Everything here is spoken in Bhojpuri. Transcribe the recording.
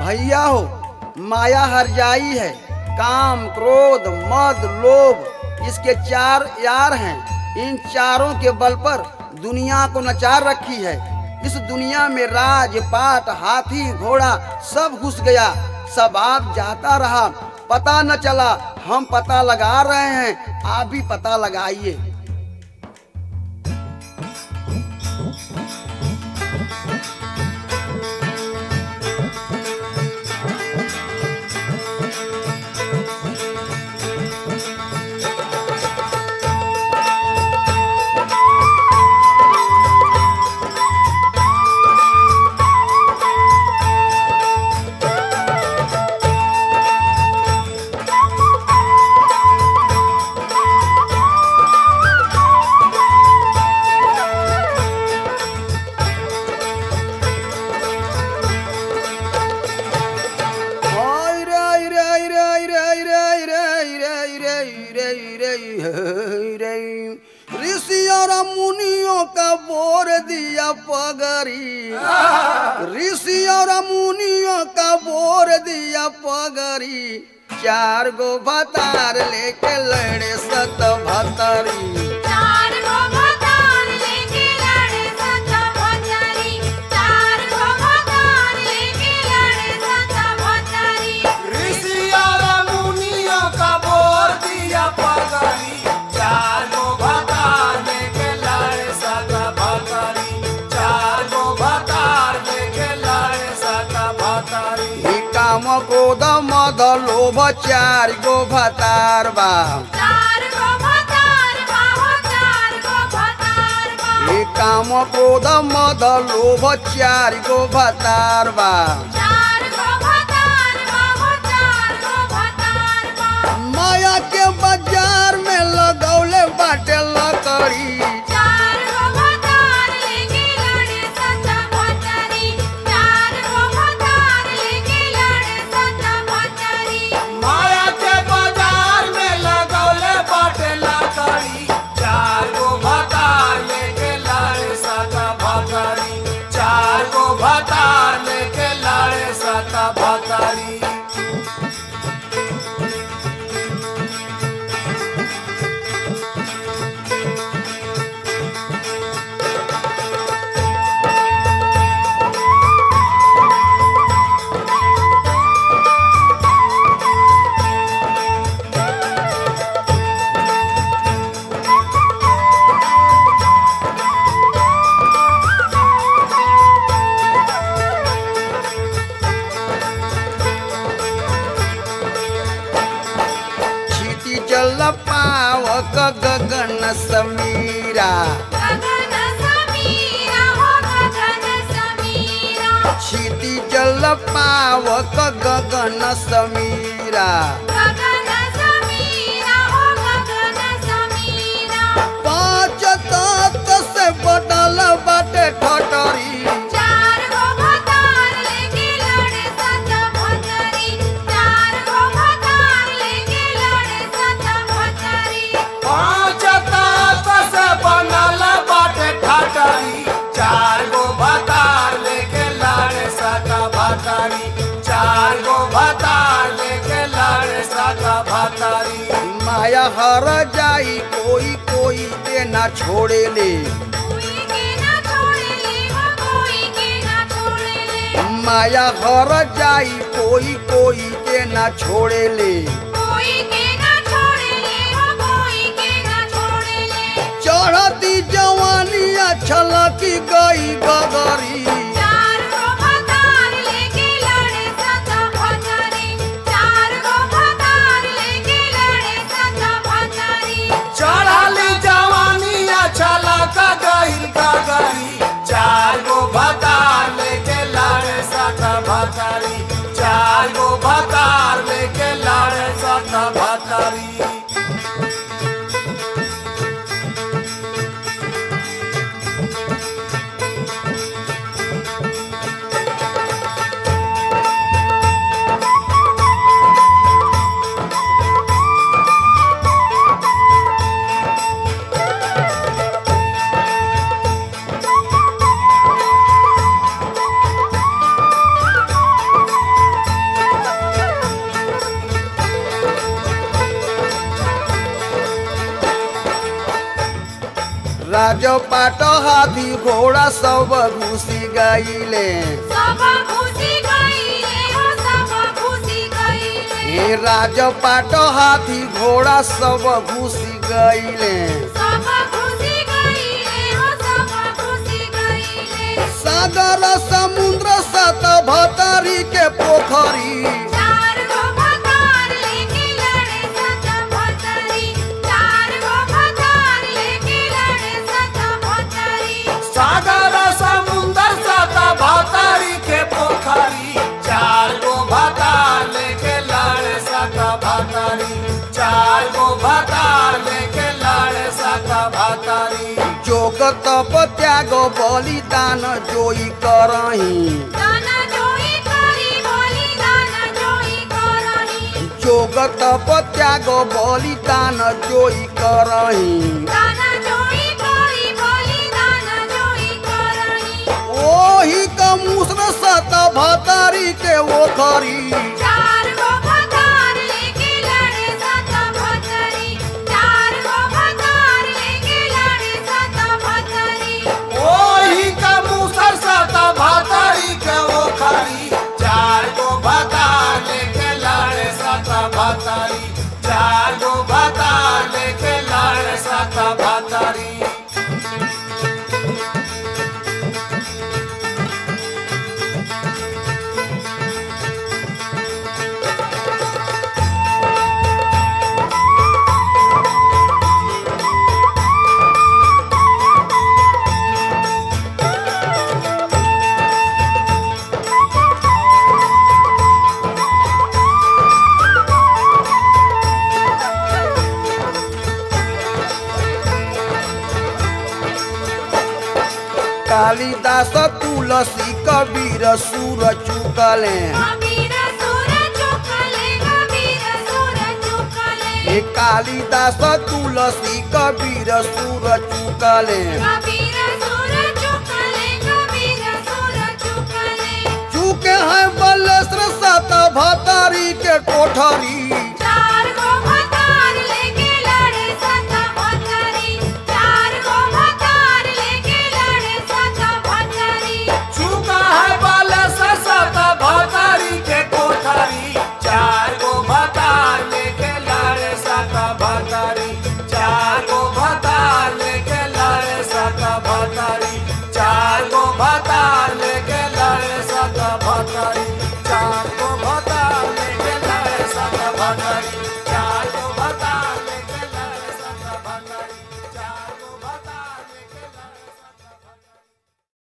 भैया हो माया हर जाई है काम क्रोध मद लोभ इसके चार यार हैं इन चारों के बल पर दुनिया को नचार रखी है इस दुनिया में राज पाट हाथी घोड़ा सब घुस गया सब आप जाता रहा पता न चला हम पता लगा रहे हैं आप भी पता लगाइए हाय रे रे रे रे रे रे रे रे रे रे रे ऋषि और मुनियों का बोर दिया पगरी ऋषि और मुनियों का बोर दिया पगरी चार गो भतार लेके लड़े सत भतरी चार गो भतार लेके लड़े सत भतारी चार गो भतार लेके लड़े सत भतारी ऋषि और मुनियों का बोर दिया पगड़ी चार गो भतार लेके लड़े सदा भतारी चार गो भतार लेके लड़े सदा भतारी ही काम क्रोध मद लोभ चार गो भतार बा चार गो भतार बाहो चार गो भतार बा हे काम क्रोध मद लोभ चार गो भतार बा चार गो भतार बाहो चार गो भतार बा माया के बाजार में लगौले बाटे लकड़ी चार गो भतार लेके लड़े सत भतारी चार गो भतार लेके लड़े सत भतारी माया के बाजार में लगौले बाटे लकड़ी चार गो भतार लेके लड़े सदा भतारी चार गो भतार लेके लड़े सदा भतारी छीटी चल पावक गगन समीरा गगन समीरा हो गगन समीरा छीटी चल पावक गगन समीरा गगन समीरा हो गगन समीरा पाँच तत्व से बदल बाटे ठटरी चार गो भतार लेके लड़े सत भतारी चार गो भतार लेके लड़े सत भतारी पांच तत्व से बनल बाटे ठाटरी चार गो भतार लेके लड़े सदा भतारी चार गो भतार लेके लड़े सदा भतारी माया हर जाई कोई कोई के ना छोड़े ले कोई के ना छोड़े ले हो कोई के ना छोड़े ले माया हर जाई कोई कोई के ना छोड़े ले कोई के ना छोड़े ले हो कोई के ना छोड़े ले चढ़ती जवानिया छलकी गई गगरी चार गो भतार लेके लड़े सत भतारी चार गो भतार लेके लड़े सत भतारी चढ़ाली जवानिया छलक गइल गगरी चार गो भतार लेके लड़े सदा भतारी चार गो भतार लेके लड़े सदा भतारी राज पाट हाथी घोड़ा सब घुसी गईले सब खुशी गईले हो सब खुशी गईले हे राज पाट हाथी घोड़ा सब घुसी गईले सब खुशी गईले हो सब खुशी गईले सागर समुद्र सत भतरी के पोखरी चार गो भतार लेके लड़े सत भतरी चार गो भतार लेके लड़े सत भतरी सागर समुंदर सता भातारी के पोखरी चार गो भातार लेके लाड़े सता भातारी चार गो भातार लेके लाड़े सता भातारी जोग तप त्याग बलिदान जोई करही दाना जोई करी बोली दाना जोई करही जोग तप त्याग बलिदान जोई करही दाना जोई करी बोली दाना जोई करही ओही क मुसर सत भतरी के ओखरी चार गो भतार लेके लड़े सत भतरी चार गो भतार लेके लड़े सत भतरी ओही का मुसर सता भातारी के ओखरी चार गो भातार लेके लाड़े सता भातारी चार गो भातार लेके लाड़े सता भातारी कालिदास तुलसी कबीर सुर चुकले कबीर सुर चुकले कबीर सुर चुकले हे कालिदास तुलसी कबीर सुर चुकले कबीर सुर चुकले कबीर सुर चुकले चुके हैं बलेश्वर सत भतरी के कोठरी